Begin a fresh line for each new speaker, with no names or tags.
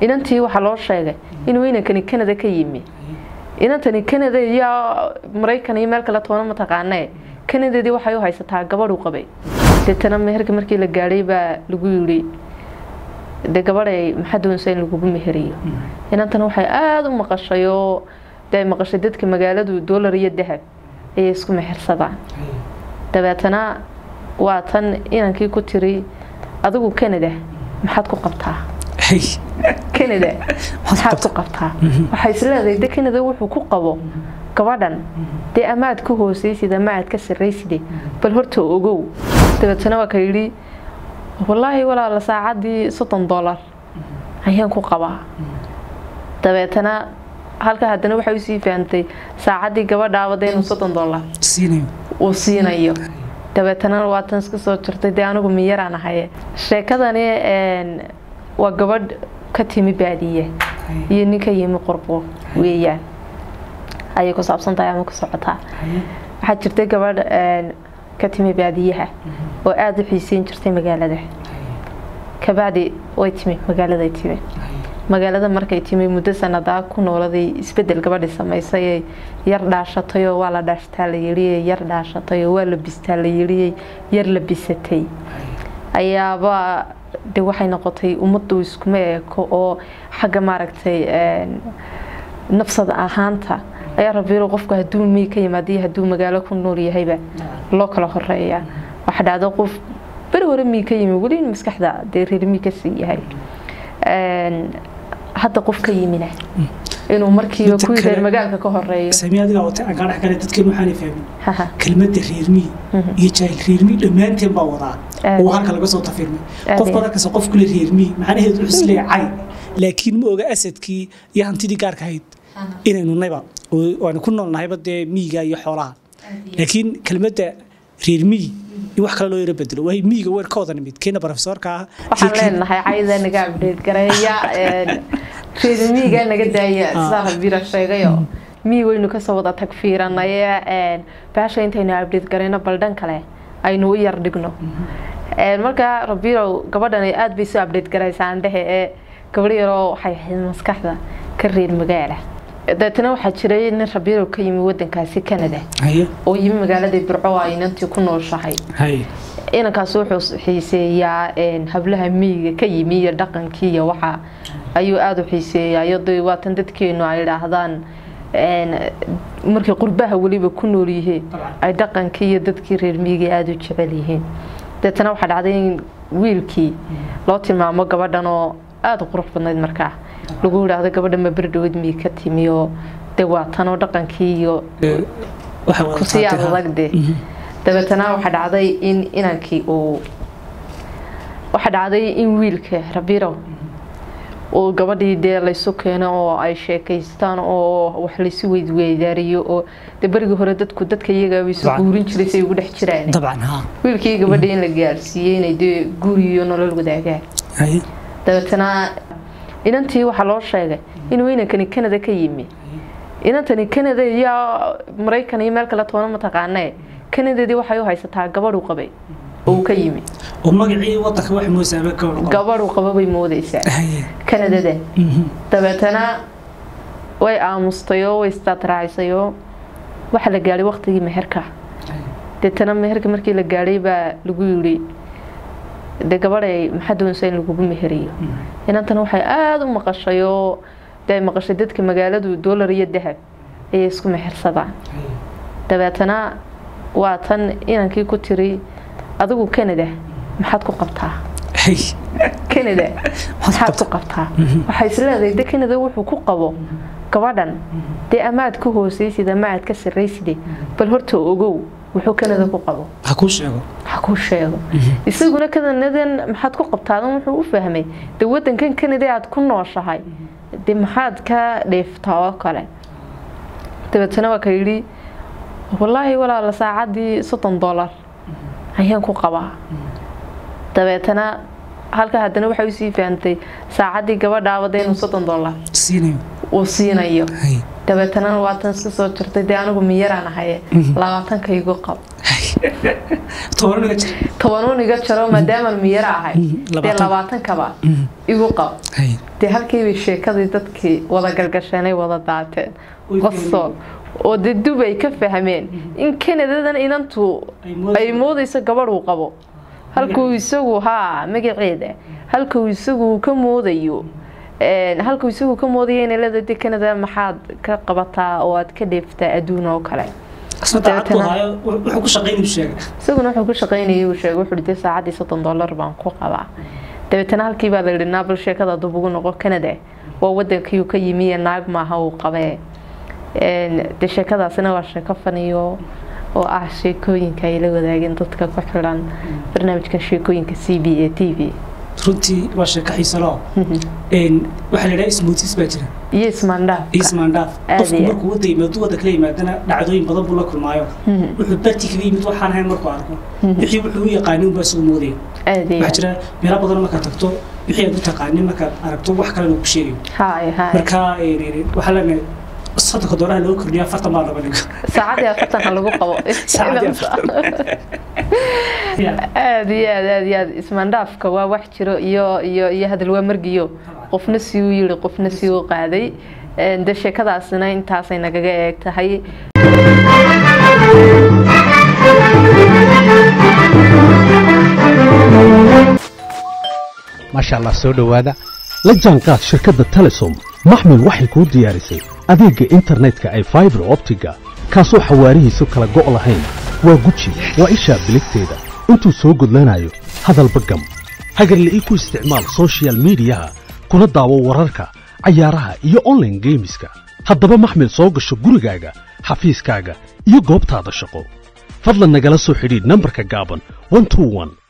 inantii waxaa loo sheegay inuu inankani canada ka yimi inantani canada iyo maraykan iyo meel kale toona mataqaanee canadadii waxay u haysataa gabadhu qabay deetana meherka markii la gaadhay baa lagu yidhi dee gabadhay maxaa doonsa in lagugu meheriyo inantan waxay aada u maqashay oo dee maqashay dadka magaaladu doolar iyo dahab ayay isku mehersadaan dabeetana waa tan inankii ku tiri adigu canada maxaad ku qabtaa canada maxaad ku qabtaa waxay isleedahay de canada wuxuu ku qabo gabadhan dee amaad ka hooseysid ama aad ka sarayside bal horta ogow dabeetana waa ka yidhi wallaahi walaala saacadii soddon dollar ayaan ku qabaa dabeetana halka haddana waxay usii fahamtay saacadii gabadhaabada inuu soddon dollar uu siinayo dabeetana waatan iska soo jirtay dee anigu miyaraan ahaye sheekadani waa gabadh ka timi baadiye iyo nin ka yimi qurbo weeyaan ayay ku saabsan tahay ama ku socotaa waxaa jirtay gabadh ka timi baadiyaha oo aada u xiiseyn jirtay magaalada kabacdi way timi magaaladay timi magaalada markay timi muddo sanadaa ku nooladay isbedel gabadhi samaysay yar dhaashatayoo waa la dhaashtaa la yidhi yar dhaashatayoo waa la bistaa la yidhi yar la bisatay ayaaba de waxay noqotay ummaddu iskuma eeko oo xagga maaragtay nafsada ahaanta ayaa rabiilo qofku hadduu miy ka yimaadiyo hadduu magaalo ku nool yahayba loo kala horeeya waxa dhacdo qof beri hore miy ka yimi weli maskaxda dee reer miy kasii yahay hadda qof ka yimina inuu markiiba ku reer magaalka ka horeeyo
samiyaadiga wata aan kaa dhex galay dadkeen waxaanay fahmin kelmadda reermiyi iyo jaahil reermiyi dhammaanteen baa wadaa oo halka laga soo tafirmay qof badankas qof kule reermiyi macnaheedu wuxuu isleeyahay laakiin ma oga asadkii iyo hantidii gaarka ahayd inaynu nayba waanu ku noolnahayba dee miyiga iyo xoolaha laakiin kelmadda reermiyi in wax kale loo yaro bedelo waa miyiga weer ka wada nimid keena profesorka ah
waxaan leenahay cayda naga abdheed gareeya reer miyiga naga daaya sidaa rabira sheegayo miyi waynu kasoo wada tagfiiranaye baasha intaynu abdheed garayno baldhan kale aynu u yar dhigno markaa rabirow gabadhan aada bay soo abdheed garaysaa andhehe ee gabadh yaroo waxay ahayd maskaxda ka reer magaala deetana waxaa jiray nin rabirow ka yimi wadankaasi canada oo yimi magaalada birco ay inantii ku nooshahay inankaas wuxuu xiiseeyaa hablaha miyiga ka yimi iyo dhaqankii iyo waxa ayuu aada u xiiseeyaa iyado waatan dadkeenu ay idhaahdaan markay qurbaha weliba ku nool yihiin ay dhaqankii iyo dadkii reer miyiga aada u jecel yihiin deetana waxaa dhacday in wiilkii loo tilmaamo gabadhan oo aada u qurux badnayd markaa lagu yidhaahdo gabadha ma berdhawad miyi ka timi oo de waa tanoo dhaqankii iyo kusii adagde dabeetana waxaa dhacday in inankii uu waxaa dhacday in wiilka rabirow uu gabadhii dee laysu keeno oo ay sheekaystaan oo wax laysu weydweydaariyo oo de berigii hore dadku dadka iyagaa isu guurin jiray say ugu dhex jiraan wiilkii gabadhii in la gaarsiiyey inay dee guriyo nolol wadaagaan dabeetana inantii waxaa loo sheegay inuu inankani canada ka yimi inantani canada iyo maraykan iyo meel kale toona mataqaanee canadadii waxay u haysataa gabadhu qabay oo uu ka yimi gabadhu qaba bay moodeysaa canadada dabeetana way aamustayoo way istaadraacisayoo waxaa la gaadhay waqtigii meherka deetana meherka markii la gaadhay baa lagu yidhi de gabadhay maxaa doonsa in lagugu meheriyo inantan waxay aada u maqashay oo dee maqashay dadka magaaladu doolar iyo dahab ayay isku mehersadaan dabeetana waa tan inankii ku tiri adigu canada maxaad ku qabtaa canada maxaad ku qabtaa waxay isleedahay de canada wuxuu ku qabo gabadhan dee amaad ka hooseysid ama aad ka sarayside bal horta ogow wuxuu canada ku qabo
ha kuu sheego
ha kuu sheego isaguna canadadan maxaad ku qabtaadan wuxuu u fahmay de wadankan canada aad ku nooshahay de maxaad ka dheeftaa oo kale dabeetana waa ka yidhi wallaahi walaala saacadii soddon dollar ayaan ku qabaa dabeetana halka haddana waxay usii fahamtay saacadii gabadhaabada inuu soddon dollar uu siinayo dabeetana waatan iska soo jirtay dee anigu miyaraan ahaye labaatanka igu qab
toban iga jir
tobanuun iga jaro maadaamaan miyaro ahay dee
labaatan.
labaatankaba igu qab
hay
dee halkiibay sheekadii dadkii wada galgasheenay wada daateen
Oy,
qosol oo dee dubay ka fahmeen in kanadadan inantu
Ay moodayso-
ay moodayso gabadh uu qabo halkuu isagu haa magaceeda halkuu isagu ka moodayo een, halkuu isagu ka moodayo inay leedahay dee kanada maxaad ka qabataa oo aad ka dheeftaa adduun oo kale
asna daacad buu
Dabeetana-
haayo wuxuu ku shaqaynayuu sheegay
isaguna wuxuu ku shaqaynayay uu sheegay wuxuu dhintay saacaddii soddon dollar baan ku qabaa dabeetana halkii baa la yidhi naabal sheekada dub ugu noqo canada waa wadankii uu ka yimi ee naag maaha uu qabee Een, dee sheekadaasina waa sheeko faniyo oo ah sheekooyinka ay la wadaageen dadka ku xiran barnaamijka sheekooyinka c b a t v
runtii waa sheeko xiiso loo waxaa la idhaha smoothies baa jira
iyo ismaandhaaf
ismaandhaaf
Aad
qofku
iyo aad.
markuu wada yimaado wada kala yimaadana dhacdooyin badan buu la kulmaayo wuxuu barti kaga yimid waxaan ahayn markuu arko wixii wuxuu u yaqaanin unbaa isugu moodaya
aad iyo
waxaa jira meelo badan markaad tagto wixii aad u taqaanin markaad aragto wax kalena uu ku sheegayo
haay haay
marka een, waxaa leenahay soddonka dooraha loo kordhiya afartan baa laba dhigo
saacadii afartanka lagu qabo
Saacadii afartan.
aad iyo aad aad iyo aad ismaandhaafka waa wax jiro iyo iyo iyo hadal waa margiyo qofna si uu yiri qofna si uu qaaday Een, dee sheekadaasina intaasay nagaga eeg tahay
maasha allah soo dhowaada la jaanqaad shirkadda telesom maxmil waxay kuu diyaarisay adeegga internetka ay faibar optiga kaasoo xawaarihiisu kala go' lahayn waa guji waa ishaa biligteeda intuu soo gudlanayo hadalba gam hagarla'ii ku isticmaal soshiyal miidiyaha kuna daawo wararka cayaaraha iyo online geemiska haddaba maxmil soo gasho gurigaaga xafiiskaaga iyo goobtaada shaqo fadlan nagala soo xidhiidh nambarka gaaban 121